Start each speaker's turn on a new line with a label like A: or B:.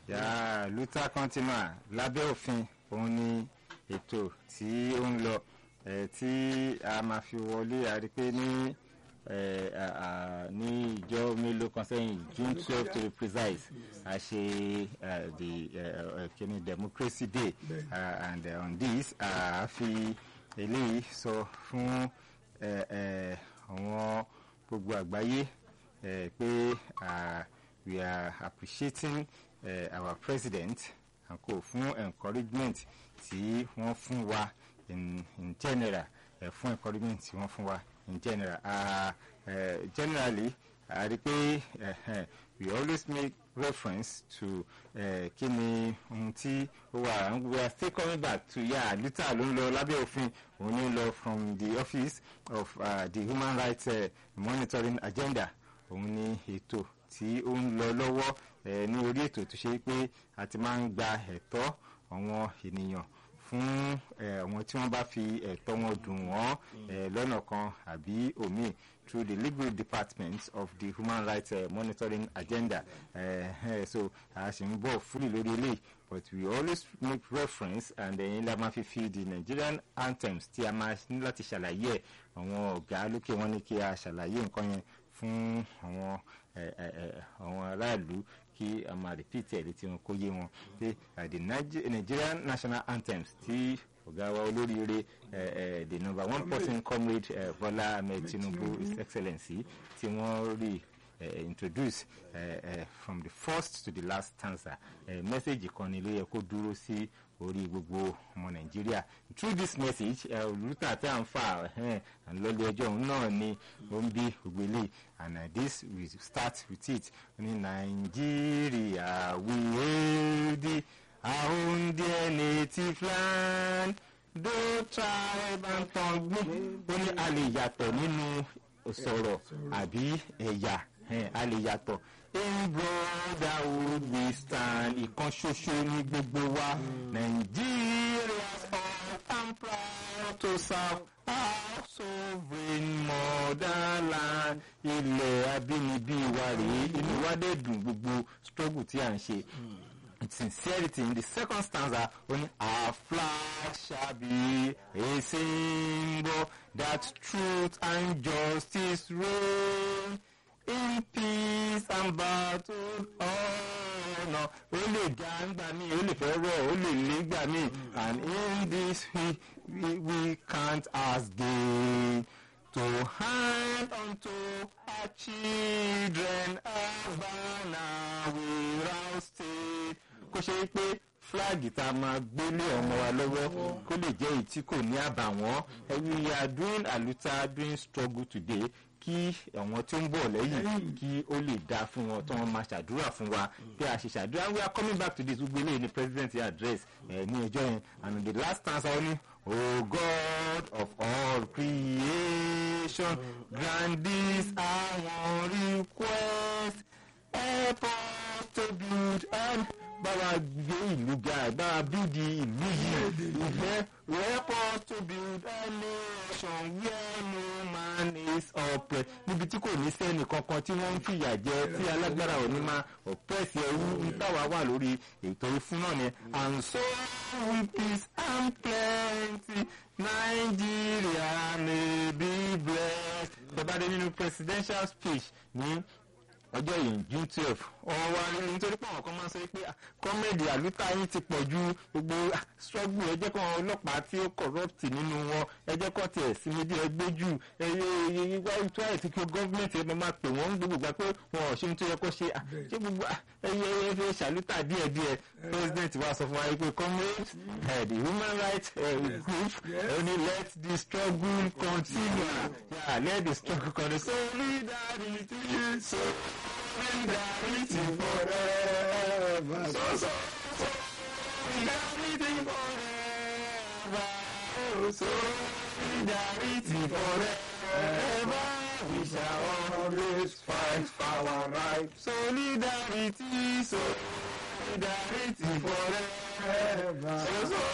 A: yà luther continua lábẹ́ òfin òun ni ètò tí ó ń lọ eh, tí a máa fi wọlé a rí pé ní eh, à- à- ní ìjọ mélòó kan sẹ́yìn june twelve to be precise a ṣe eh, the eh, eh, kini democracy day uh, and uh, on this a fi eléyìí sọ fún eh, eh, àwọn gbogbo àgbáyé eh, pé ah, we are appreciating eh, our president and kò fún encouragement tí wọ́n fún wa in, in general eh, fún encouragement tí wọ́n fún wa in general uh, uh, generally a rí pé uh, we always make reference to uh, kí ni ohun tí ó wà and we are still coming back to ya luther ló ń lọ lábẹ́ òfin òun ní lọ from the office of uh, the human rights uh, monitoring agenda òun ní ètò tí ó ń lọ lọ́wọ́ eh, ní orí ètò tó ṣe pé a ti máa ń gba ẹ̀tọ́ àwọn ènìyàn fún eh, àwọn tí wọ́n bá fi ẹ̀tọ́ wọn dùn wọ́n eh, lọ́nà kan àbí omi through the legal department of the human rights uh, monitoring agenda uh, uh, so a ṣì ń bọ̀ fúlì lórí eléyìí but we always make reference and then la máa fi fi the nigerian anthems tí a máa ní láti ṣàlàyé ẹ̀ àwọn ọ̀gá lókè wọn ní kí a ṣàlàyé nǹkan yẹn fún àwọn ẹ, ẹ, ẹ, àwọn aráàlú kí a máa repeat ẹ̀ létí wọn kó yé wọn pé uh, the Nige- nigerian national anthems tí ọ̀gá wa olóríire ẹ, ẹ, the number one person comrade ẹ, bọ́lá ahmed tinubu his excellency tí wọ́n rí uh, introduce uh, uh, from the first to the last stanza uh, message kan ni ló yẹ kó dúró sí orí gbogbo ọmọ nàìjíríà through this message olùtà tí a ń fà lọ́lé ẹjọ́ òun náà ni ó ń bí gbogbo eléyìí and uh, this we start with it ní nàìjíríà we hail thee our own dear native land though tribe and tongue ó ní a lè yàtọ̀ nínú sọ̀rọ̀ àbí ẹ̀yà eh, a lè yàtọ̀ in brotherhood we stand ìkan ṣoṣo ní gbogbo wa Nigeria's all I'm proud to serve our sovereign motherland ilẹ̀ abínibí wa rèé inú wa dẹ̀ dùn gbogbo struggle tí à ń ṣe sincerity in the second stanza only our flag shall be a symbol that truth and justice reign in peace and battle honour ó lè ga ńgbà míì ó lè fẹ́ rọ̀ ó lè lé ńgbà míì and in this we we, we count as gain to hand unto our children a banner without state kó ṣe é pé fúláàgì tá a máa gbélé ọmọ wa lọ́wọ́ kó lè jẹ́ èyí tí kò ní àbàwọ́n we are doing aluta doing struggle today kí àwọn tí ó ń bọ̀ lẹ́yìn kí ó lè dáa fún wọn tí wọ́n máa ṣàdúrà fún wa bí a ṣe ṣàdúrà we are coming back to this gbogbo eléyìí ni president yẹn address ẹ̀ ní ẹjọ́ yẹn and the last answer ó ní o god of all creation grant this our request help us to build and báwa gbé ìlú ga báwa bídi ìlú yìí ìfẹ́ help us to build a nation where no man is oppressed níbi tí kò ní sẹ́ni kankan tí wọ́n ń fìyà jẹ tí alágbára ò ní máa oppress ẹrú ń táwa wà lórí ètò ìfún náà ni and so with peace and plenty Nigeria may be blessed. bàbá dé nínú presidential speech ní ọjọ́ yìí june twelve wọ́n wá nítorí pé àwọn kan máa ń sọ pé kọ́mẹ́dì àlùtà yín ti pọ̀ ju gbogbo struggle ẹ jẹ́ kó àwọn ọlọ́pàá tí ó corrupt nínú wọn ẹ jẹ́ kó tiẹ̀ sinmi díẹ̀ ẹgbẹ́ jù ẹyẹ tó àyè tí kí gọ́ọ̀mẹ̀ntì ẹ máa pè wọ́n gbogbo gbà pé wọn ò ṣe ní tó yẹ kó ṣe ṣé gbogbo ẹyẹ ẹyẹ fi ṣàlùtà díẹ̀ díẹ̀ president wa sọ fún wa pé comrades uh, the human rights uh, group only let the struggle continue yeah, let the struggle continue solidarity so solidarity forever so so so solidarity forever oh solidarity forever we shall always fight for our rights solidarity solidarity forever so so